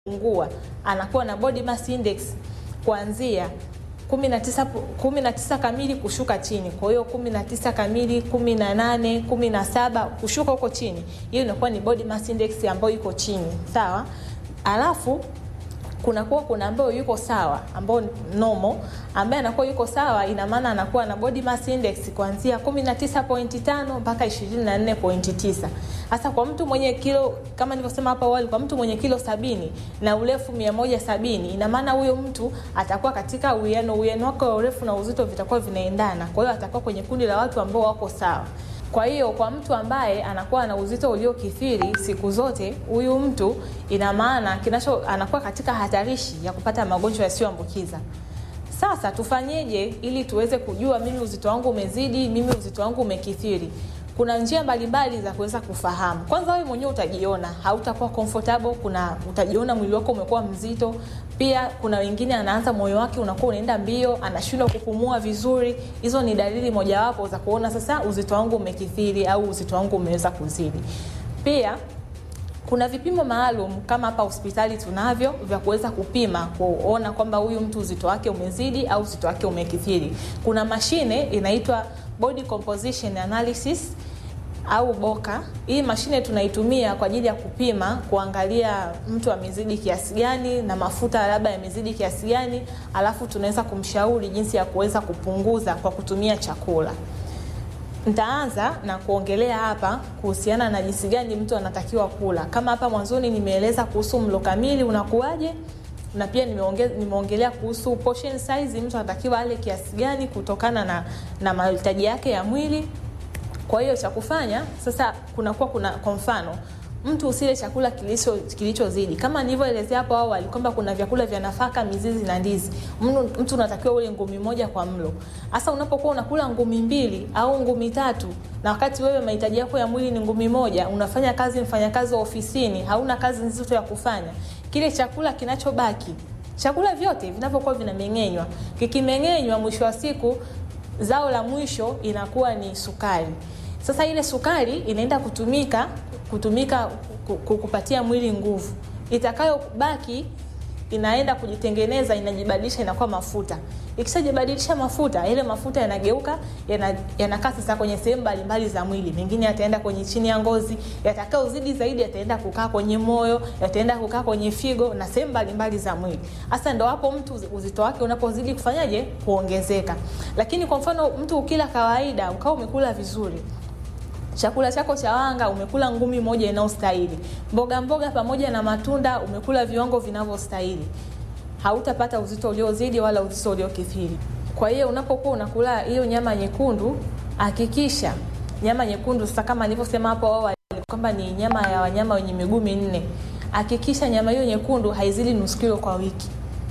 pungua anakuwa na body mass index kuanzia 19 19 kamili kushuka chini. Kwa hiyo 19 kamili, 18, 17 kushuka huko chini, hiyo inakuwa ni body mass index ambayo iko chini, sawa. Alafu kunakuwa kuna ambayo yuko sawa, ambayo normal, ambaye anakuwa yuko sawa, ina maana anakuwa na body mass index kuanzia 19.5 mpaka 24.9. Hasa kwa mtu mwenye kilo kama nilivyosema hapo awali, kwa mtu mwenye kilo sabini na urefu 170, ina maana huyo mtu atakuwa katika uwiano, uwiano wake wa urefu na uzito vitakuwa vinaendana. Kwa hiyo atakuwa kwenye kundi la watu ambao wako sawa. Kwa hiyo kwa mtu ambaye anakuwa na uzito uliokithiri siku zote, huyu mtu ina maana kinacho anakuwa katika hatarishi ya kupata magonjwa yasiyoambukiza. Sasa tufanyeje ili tuweze kujua mimi uzito wangu umezidi, mimi uzito wangu umekithiri? Kuna njia mbalimbali za kuweza kufahamu. Kwanza wewe mwenyewe utajiona hautakuwa comfortable, kuna utajiona mwili wako umekuwa mzito. Pia kuna wengine anaanza moyo wake unakuwa unaenda mbio, anashindwa kupumua vizuri. Hizo ni dalili mojawapo za kuona sasa uzito wangu umekithiri au uzito wangu umeweza kuzidi. Pia kuna vipimo maalum kama hapa hospitali tunavyo vya kuweza kupima kuona kwamba huyu mtu uzito wake umezidi au uzito wake umekithiri. Kuna mashine inaitwa body composition analysis au boka. Hii mashine tunaitumia kwa ajili ya kupima, kuangalia mtu amezidi kiasi gani na mafuta labda yamezidi kiasi gani, alafu tunaweza kumshauri jinsi ya kuweza kupunguza kwa kutumia chakula. Nitaanza na kuongelea hapa kuhusiana na jinsi gani mtu anatakiwa kula. Kama hapa mwanzoni nimeeleza kuhusu mlo kamili unakuwaje, na pia nimeonge, nimeongelea kuhusu portion size, mtu anatakiwa ale kiasi gani kutokana na, na mahitaji yake ya mwili. Kwa hiyo cha kufanya sasa, kunakuwa kuna kwa mfano mtu usile chakula kilicho kilichozidi kama nilivyoelezea hapo awali kwamba kuna vyakula vya nafaka, mizizi na ndizi. Mtu, mtu unatakiwa ule ngumi moja kwa mlo. Hasa unapokuwa unakula ngumi mbili au ngumi tatu, na wakati wewe mahitaji yako ya mwili ni ngumi moja, unafanya kazi, mfanyakazi wa ofisini, hauna kazi nzito ya kufanya, kile chakula kinachobaki, chakula vyote vinavyokuwa vinameng'enywa, kikimeng'enywa, mwisho wa siku zao la mwisho inakuwa ni sukari. Sasa ile sukari inaenda kutumika kutumika kukupatia mwili nguvu, itakayobaki inaenda kujitengeneza, inajibadilisha, inakuwa mafuta. Ikishajibadilisha mafuta, ile mafuta yanageuka yanakaa yana sasa kwenye sehemu mbalimbali za mwili. Mengine yataenda kwenye chini ya ngozi, yatakayozidi zaidi yataenda kukaa kwenye moyo, yataenda kukaa kwenye figo na sehemu mbalimbali za mwili. Hasa ndo hapo mtu uzito wake unapozidi kufanyaje, kuongezeka. Lakini kwa mfano mtu ukila kawaida, ukawa umekula vizuri chakula chako cha wanga umekula ngumi moja inayostahili, mboga mboga pamoja na matunda umekula viwango vinavyostahili, hautapata uzito uliozidi wala uzito uliokithiri. Kwa hiyo unapokuwa unakula hiyo nyama nyekundu, hakikisha nyama nyekundu, sasa kama nilivyosema hapo awali kwamba ni nyama ya wanyama wenye miguu minne, hakikisha nyama hiyo nyekundu haizidi nusu kilo kwa wiki.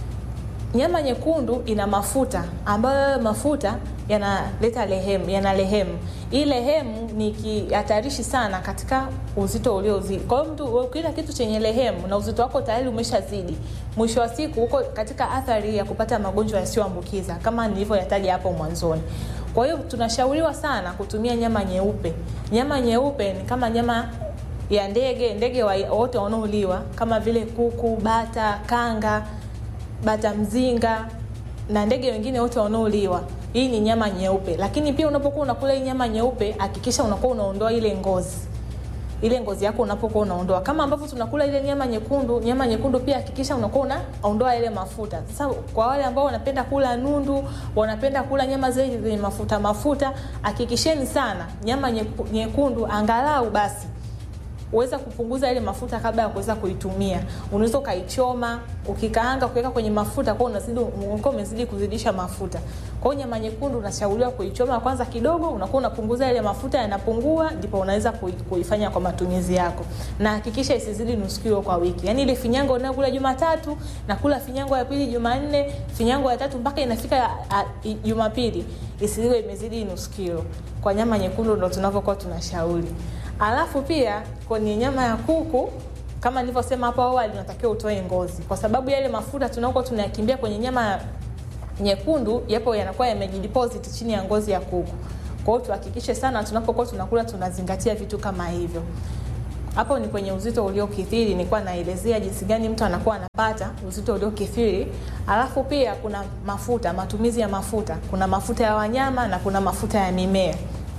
Nyama nyekundu ina mafuta ambayo mafuta yanaleta lehemu, yana lehemu. Hii lehemu ni kihatarishi sana katika uzito uliozidi. Kwa hiyo mtu ukila kitu chenye lehemu na uzito wako tayari umeshazidi, mwisho wa siku uko katika athari ya kupata magonjwa yasiyoambukiza kama nilivyoyataja hapo mwanzoni. Kwa hiyo tunashauriwa sana kutumia nyama nyeupe. Nyama nyeupe ni kama nyama ya ndege, ndege wote wanaoliwa kama vile kuku, bata, kanga, bata mzinga na ndege wengine wote wanaoliwa. Hii ni nyama nyeupe, lakini pia unapokuwa unakula hii nyama nyeupe, hakikisha unakuwa unaondoa ile ngozi, ile ngozi yako unapokuwa unaondoa, kama ambavyo tunakula ile nyama nyekundu. Nyama nyekundu pia hakikisha unakuwa unaondoa ile mafuta. Sasa kwa wale ambao wanapenda kula nundu, wanapenda kula nyama zile zenye mafuta mafuta, hakikisheni sana nyama nyekundu angalau basi uweza kupunguza ile mafuta kabla ya kuweza kuitumia. Unaweza ukaichoma, ukikaanga, kuweka kwenye mafuta, kwa unazidi unakuwa umezidi kuzidisha mafuta. Kwa hiyo nyama nyekundu unashauriwa kuichoma kwanza kidogo, unakuwa unapunguza ile mafuta, yanapungua, ndipo unaweza kuifanya kwa matumizi yako. Na hakikisha isizidi nusu kilo kwa wiki. Yaani ile finyango unayokula Jumatatu na kula finyango ya pili Jumanne, finyango ya tatu mpaka inafika Jumapili isiwe imezidi nusu kilo. Kwa nyama nyekundu ndo tunavyokuwa tunashauri. Alafu pia kwenye nyama ya kuku kama nilivyosema hapo awali, unatakiwa utoe ngozi, kwa sababu yale mafuta tunaokuwa tunayakimbia kwenye nyama nyekundu yapo yanakuwa yamejideposit chini ya ngozi ya kuku. Kwa hiyo tuhakikishe sana tunapokuwa tunakula tunazingatia vitu kama hivyo. hapo ni kwenye uzito uliokithiri. Nilikuwa naelezea jinsi gani mtu anakuwa anapata uzito uliokithiri. Alafu pia kuna mafuta, matumizi ya mafuta. Kuna mafuta ya wanyama na kuna mafuta ya mimea.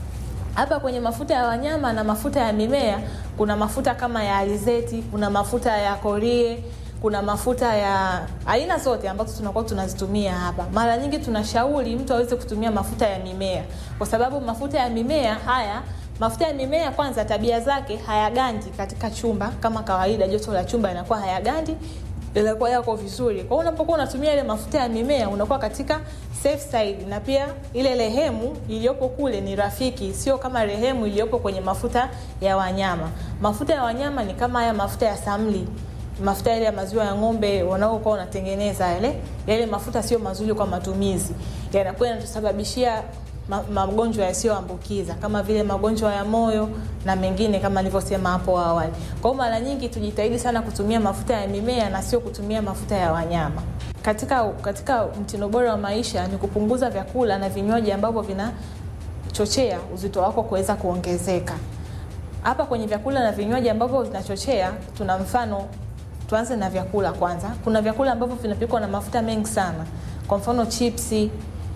Hapa kwenye mafuta ya wanyama na mafuta ya mimea kuna mafuta kama ya alizeti, kuna mafuta ya korie, kuna mafuta ya aina zote ambazo tunakuwa tunazitumia hapa. Mara nyingi tunashauri mtu aweze kutumia mafuta ya mimea, kwa sababu mafuta ya mimea haya mafuta ya mimea kwanza, tabia zake hayagandi katika chumba kama kawaida. Joto la chumba inakuwa hayagandi, inakuwa yako vizuri. Kwa hiyo unapokuwa unatumia ile mafuta ya mimea unakuwa katika safe side, na pia ile rehemu iliyopo kule ni rafiki, sio kama rehemu iliyopo kwenye mafuta ya wanyama. Mafuta ya wanyama ni kama haya mafuta ya samli mafuta yale ya maziwa ya ng'ombe wanaokuwa wanatengeneza yale yale mafuta sio mazuri kwa matumizi, yanakuwa yanatusababishia ma, magonjwa yasiyoambukiza kama vile magonjwa ya moyo na mengine kama nilivyosema hapo awali. Kwa hiyo mara nyingi tujitahidi sana kutumia mafuta ya mimea na sio kutumia mafuta ya wanyama. Katika katika mtindo bora wa maisha ni kupunguza vyakula na vinywaji ambavyo vinachochea uzito wako kuweza kuongezeka. Hapa kwenye vyakula na vinywaji ambavyo vinachochea, tuna mfano tuanze na vyakula kwanza. Kuna vyakula ambavyo vinapikwa na mafuta mengi sana, kwa mfano chipsi,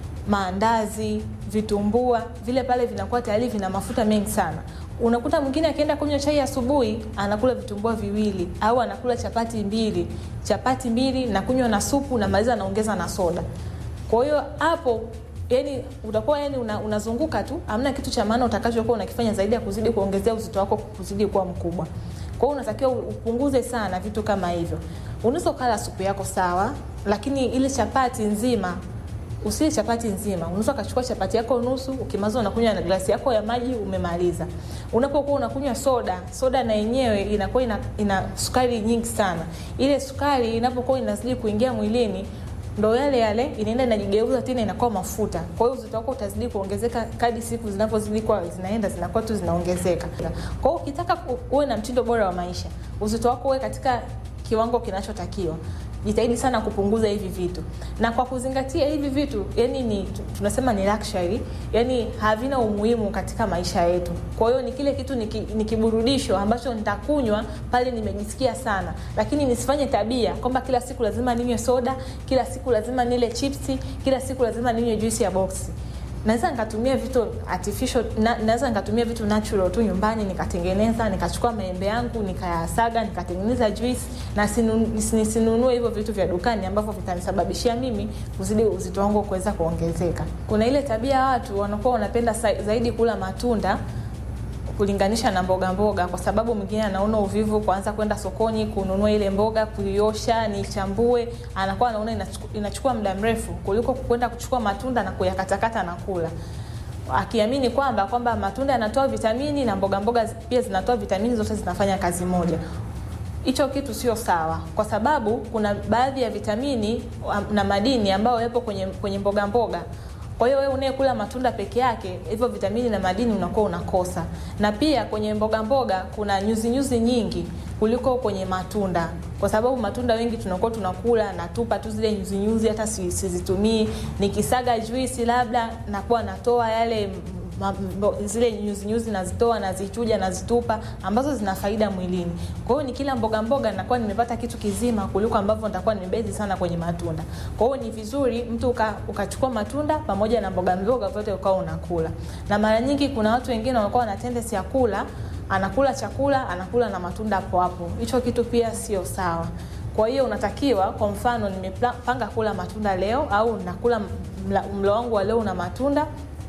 maandazi, vitumbua, vile pale vinakuwa tayari vina mafuta mengi sana. Unakuta mwingine akienda kunywa chai asubuhi anakula vitumbua viwili au anakula chapati mbili, chapati mbili na kunywa na supu na maliza anaongeza na soda. Kwa hiyo hapo yani utakuwa yani una, unazunguka tu, hamna kitu cha maana utakachokuwa unakifanya zaidi ya kuzidi kuongezea uzito wako kuzidi kuwa mkubwa. Kwa hiyo unatakiwa upunguze sana vitu kama hivyo. Unaweza ukala supu yako sawa, lakini ile chapati nzima usile chapati nzima. Unaweza ukachukua chapati yako nusu, ukimaliza unakunywa na glasi yako ya maji, umemaliza. Unapokuwa unakunywa soda, soda na yenyewe inakuwa ina, ina sukari nyingi sana. Ile sukari inapokuwa inazidi kuingia mwilini ndo yale yale inaenda inajigeuza tena inakuwa mafuta. Kwa hiyo uzito wako utazidi kuongezeka kadri siku zinavyozidi kwa zinaenda zinakuwa tu zinaongezeka. Kwa hiyo ukitaka uwe na mtindo bora wa maisha, uzito wako uwe katika kiwango kinachotakiwa, jitahidi sana kupunguza hivi vitu, na kwa kuzingatia hivi vitu, yani ni tunasema ni luxury, yani havina umuhimu katika maisha yetu. Kwa hiyo ni kile kitu ni, ki, ni kiburudisho ambacho nitakunywa pale nimejisikia sana, lakini nisifanye tabia kwamba kila siku lazima ninywe soda, kila siku lazima nile chipsi, kila siku lazima ninywe juice ya boksi naweza nikatumia vitu artificial na, naweza nikatumia vitu natural tu nyumbani nikatengeneza nikachukua maembe yangu nikayasaga nikatengeneza juice na sinunue hivyo vitu vya dukani ambavyo vitanisababishia mimi kuzidi uzito wangu kuweza kuongezeka kuna ile tabia watu wanakuwa wanapenda zaidi kula matunda kulinganisha na mboga mboga, kwa sababu mwingine anaona uvivu kuanza kwenda sokoni kununua ile mboga, kuiosha, nichambue, anakuwa anaona inachukua, inachukua muda mrefu kuliko kwenda kuchukua matunda na kuyakatakata na kula, akiamini kwamba kwamba matunda yanatoa vitamini na mboga mboga pia zinatoa vitamini, zote zinafanya kazi moja. Hicho kitu sio sawa, kwa sababu kuna baadhi ya vitamini na madini ambayo yapo kwenye, kwenye mboga mboga kwa hiyo wewe unayekula matunda peke yake, hivyo vitamini na madini unakuwa unakosa. Na pia kwenye mboga mboga kuna nyuzi nyuzi nyingi kuliko kwenye matunda, kwa sababu matunda wengi tunakuwa tunakula natupa tu zile nyuzi nyuzi, hata sizitumii. Nikisaga juisi labda nakuwa natoa yale ma, mbo, zile nyuzi nyuzi nazitoa, nazichuja, nazitupa ambazo zina faida mwilini. Kwa hiyo nikila mboga mboga nakuwa nimepata kitu kizima kuliko ambavyo nitakuwa nimebezi sana kwenye matunda. Kwa hiyo ni vizuri mtu uka, ukachukua matunda pamoja na mboga mboga vyote ukawa unakula. Na mara nyingi kuna watu wengine wanakuwa na tendency ya kula, anakula chakula, anakula na matunda hapo hapo. Hicho kitu pia sio sawa. Kwa hiyo unatakiwa, kwa mfano, nimepanga kula matunda leo au nakula mlo wangu wa leo una matunda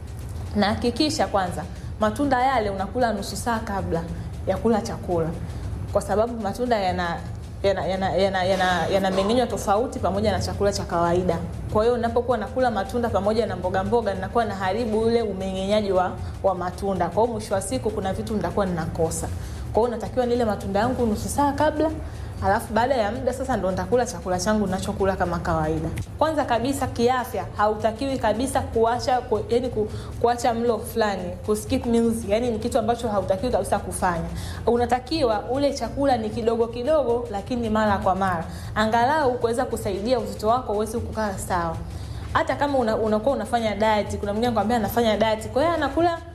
na hakikisha kwanza matunda yale unakula nusu saa kabla ya kula chakula, kwa sababu matunda yana yanameng'enywa yana, yana, yana, yana tofauti pamoja na chakula cha kawaida. Kwa hiyo unapokuwa nakula matunda pamoja na mboga mboga, ninakuwa na haribu ule umeng'enyaji wa, wa matunda. Kwa hiyo mwisho wa siku kuna vitu nitakuwa ninakosa. Kwa hiyo natakiwa nile matunda yangu nusu saa kabla alafu baada ya muda sasa ndo nitakula chakula changu ninachokula kama kawaida. Kwanza kabisa kiafya, hautakiwi kabisa kuacha ku, yani ku, kuacha mlo fulani, ku skip meals, yani ni kitu ambacho hautakiwi kabisa kufanya. Unatakiwa ule chakula ni kidogo kidogo, lakini mara kwa mara, angalau kuweza kusaidia uzito wako uweze kukaa sawa. Hata kama una, unakuwa unafanya diet, kuna mwingine anakuambia anafanya diet, kwa hiyo anakula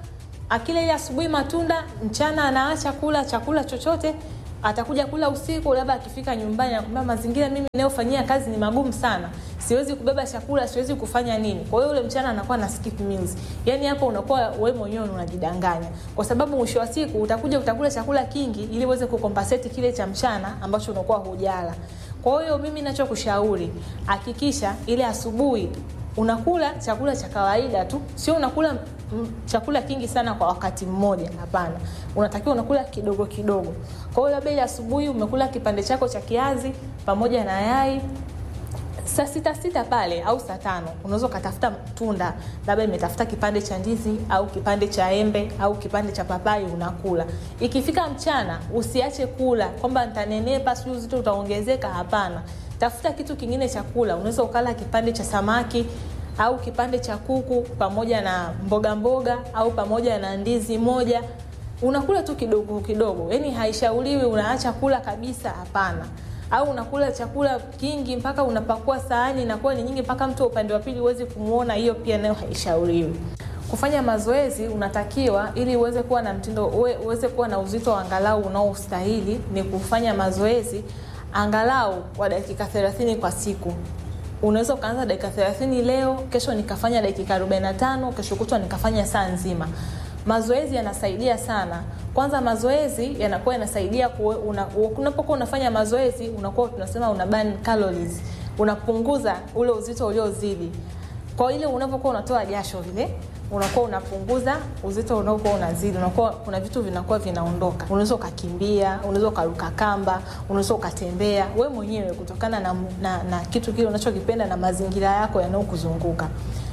akila ile asubuhi matunda, mchana anaacha kula chakula chochote, atakuja kula usiku, labda akifika nyumbani anakwambia mazingira mimi ninayofanyia kazi ni magumu sana, siwezi kubeba chakula, siwezi kufanya nini. Kwa hiyo ule mchana anakuwa na skip meals. Yani hapo unakuwa wewe mwenyewe unajidanganya, kwa sababu mwisho wa siku utakuja utakula chakula kingi ili uweze kukompensate kile cha mchana ambacho unakuwa hujala. Kwa hiyo mimi ninachokushauri, hakikisha ile asubuhi unakula chakula cha kawaida tu, sio unakula mm, chakula kingi sana kwa wakati mmoja. Hapana, unatakiwa unakula kidogo kidogo. Kwa hiyo labda ile asubuhi umekula kipande chako cha kiazi pamoja na yai saa sita sita pale au saa tano unaweza ukatafuta tunda, labda imetafuta kipande cha ndizi au kipande cha embe au kipande cha papai unakula. Ikifika mchana usiache kula kwamba nitanenepa, sijui uzito utaongezeka. Hapana, tafuta kitu kingine cha kula. Unaweza ukala kipande cha samaki au kipande cha kuku pamoja na mboga mboga au pamoja na ndizi moja, unakula tu kidogo kidogo. Yani haishauriwi unaacha kula kabisa, hapana au unakula chakula kingi mpaka unapakua sahani inakuwa ni nyingi mpaka mtu wa upande wa pili huwezi kumwona, hiyo pia nayo haishauriwi. Kufanya mazoezi unatakiwa ili uweze kuwa na mtindo uwe, uweze kuwa na uzito angalau unaostahili ni kufanya mazoezi angalau kwa dakika 30 kwa siku. Unaweza ukaanza dakika 30 leo, kesho nikafanya dakika 45, kesho kutwa nikafanya saa nzima. Mazoezi yanasaidia sana. Kwanza mazoezi yanakuwa yanasaidia una, unapokuwa unafanya mazoezi unakuwa tunasema una burn calories, unapunguza ule uzito uliozidi. Kwa ile unapokuwa unatoa jasho vile unakuwa unapunguza uzito unaokuwa unazidi, unakuwa kuna vitu vinakuwa vinaondoka. Unaweza ukakimbia, unaweza ukaruka kamba, unaweza ukatembea we mwenyewe kutokana na, na, na kitu kile unachokipenda na mazingira yako yanayokuzunguka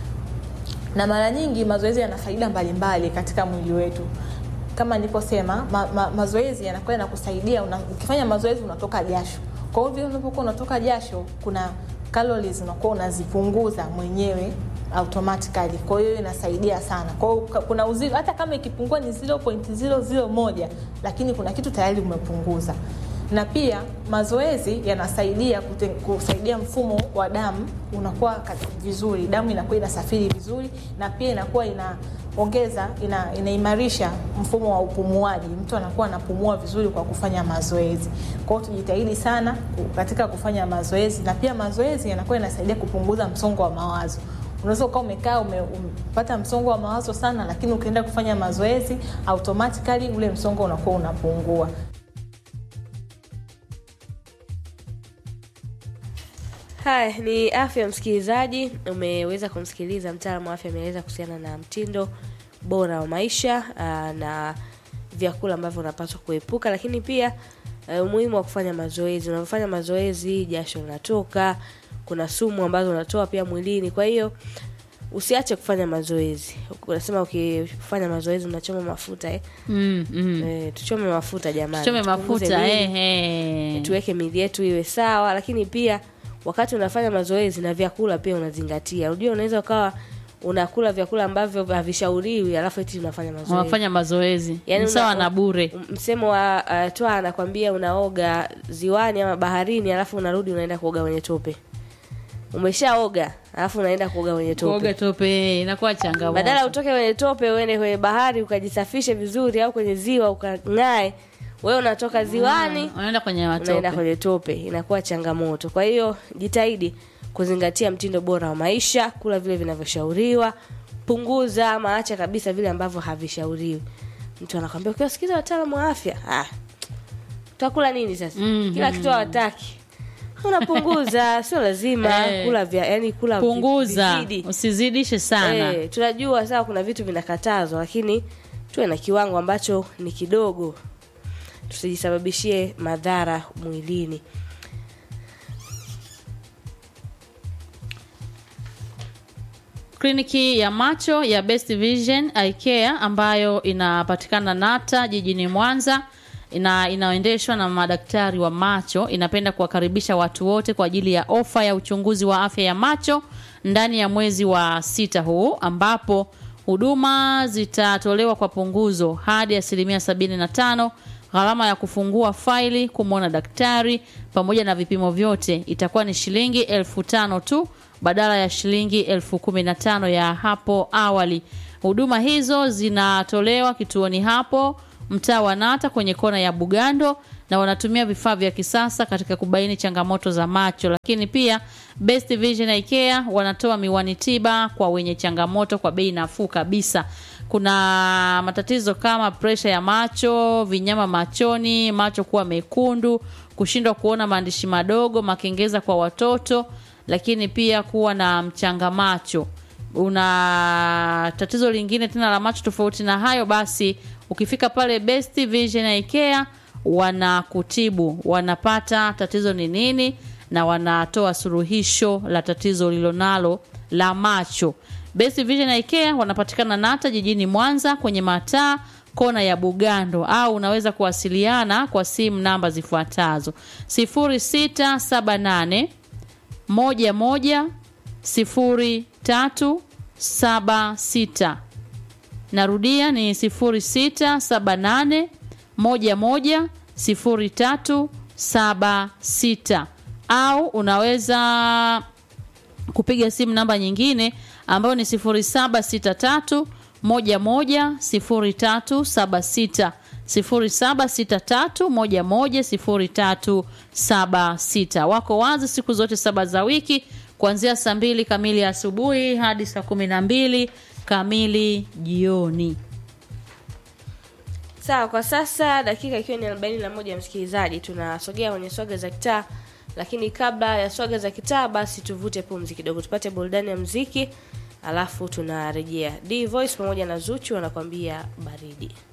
na mara nyingi mazoezi yana faida mbalimbali katika mwili wetu kama niliposema ma, ma, mazoezi yanakuwa yanakusaidia una, ukifanya mazoezi unatoka jasho kwa hiyo vile unapokuwa unatoka jasho kuna calories unakuwa unazipunguza mwenyewe automatically kwa hiyo inasaidia sana kwa hiyo kuna uzito hata kama ikipungua ni 0.001 lakini kuna kitu tayari umepunguza na pia mazoezi yanasaidia kute, kusaidia mfumo wa damu unakuwa vizuri, damu inakuwa inasafiri vizuri, na pia inakuwa inaongeza ina, inaimarisha mfumo wa upumuaji. Mtu anakuwa anapumua vizuri kwa kufanya mazoezi. Kwa hiyo tujitahidi sana katika kufanya mazoezi, na pia mazoezi yanakuwa yanasaidia kupunguza msongo wa mawazo. Unaweza ukawa umekaa umepata msongo wa mawazo sana, lakini ukienda kufanya mazoezi automatically ule msongo unakuwa unapungua. Haya ni afya, msikilizaji. Umeweza kumsikiliza mtaalamu wa afya, ameeleza kuhusiana na mtindo bora wa maisha aa, na vyakula ambavyo unapaswa kuepuka, lakini pia uh, umuhimu wa kufanya mazoezi. Unapofanya mazoezi, jasho linatoka, kuna sumu ambazo unatoa pia mwilini. Kwa hiyo usiache kufanya mazoezi. Unasema ukifanya mazoezi unachoma mafuta eh? Mm, mm. Eh, tuchome mafuta jamani, Tuchome Tupunguze mafuta mwili, eh, eh. tuweke miili yetu iwe sawa, lakini pia wakati unafanya mazoezi na vyakula pia unazingatia. Unajua, unaweza ukawa unakula vyakula ambavyo havishauriwi alafu eti unafanya mazoezi. Unafanya mazoezi Yaani Ni sawa una- na bure. Msemo wa uh, toa anakwambia unaoga ziwani ama baharini, alafu unarudi unaenda kuoga kwenye tope. Umeshaoga alafu unaenda kuoga kwenye tope. Kuoga tope inakuwa changamoto. Badala utoke kwenye tope uende kwenye bahari ukajisafishe vizuri, au kwenye ziwa ukang'ae, wewe unatoka ziwani unaenda kwenye unaenda matope. kwenye tope, inakuwa changamoto. Kwa hiyo jitahidi kuzingatia mtindo bora wa maisha, kula vile vinavyoshauriwa, punguza ama acha kabisa vile ambavyo havishauriwi. Mtu anakwambia ukiwasikiza wataalamu wa afya, ah, utakula nini sasa? Mhm. Kila kitu hawataki. Unapunguza, sio lazima Eh. kula vya, yani kula vi- Punguza, vizidi. usizidishe sana. Eh, tunajua sawa kuna vitu vinakatazwa lakini tuwe na kiwango ambacho ni kidogo tusijisababishie madhara mwilini Kliniki ya macho ya Best Vision Eye Care ambayo inapatikana Nata jijini Mwanza ina inaendeshwa na madaktari wa macho inapenda kuwakaribisha watu wote kwa ajili ya ofa ya uchunguzi wa afya ya macho ndani ya mwezi wa sita huu ambapo huduma zitatolewa kwa punguzo hadi asilimia sabini na tano gharama ya kufungua faili kumwona daktari pamoja na vipimo vyote itakuwa ni shilingi elfu tano tu badala ya shilingi elfu kumi na tano ya hapo awali Huduma hizo zinatolewa kituoni hapo mtaa wa Nata kwenye kona ya Bugando na wanatumia vifaa vya kisasa katika kubaini changamoto za macho, lakini pia Best Vision Eye Care wanatoa miwani tiba kwa wenye changamoto kwa bei nafuu kabisa. Kuna matatizo kama presha ya macho, vinyama machoni, macho kuwa mekundu, kushindwa kuona maandishi madogo, makengeza kwa watoto, lakini pia kuwa na mchanga macho una tatizo lingine tena la macho tofauti na hayo, basi ukifika pale Best Vision Eye Care wanakutibu, wanapata tatizo ni nini na wanatoa suluhisho la tatizo lilonalo la macho. Best Vision Eye Care wanapatikana Nata jijini Mwanza kwenye mataa kona ya Bugando, au unaweza kuwasiliana kwa simu namba zifuatazo 0678 moja moja sifuri tatu saba sita narudia ni sifuri sita saba nane moja moja sifuri tatu saba sita au unaweza kupiga simu namba nyingine ambayo ni sifuri saba sita tatu moja moja sifuri tatu saba sita sifuri saba sita tatu moja moja sifuri tatu saba sita wako wazi siku zote saba za wiki kuanzia saa mbili kamili asubuhi hadi saa kumi na mbili kamili jioni sawa kwa sasa dakika ikiwa ni arobaini na moja msikilizaji tunasogea kwenye swaga za kitaa lakini kabla ya swaga za kitaa basi tuvute pumzi kidogo tupate burudani ya mziki alafu tunarejea d voice pamoja na zuchu wanakwambia baridi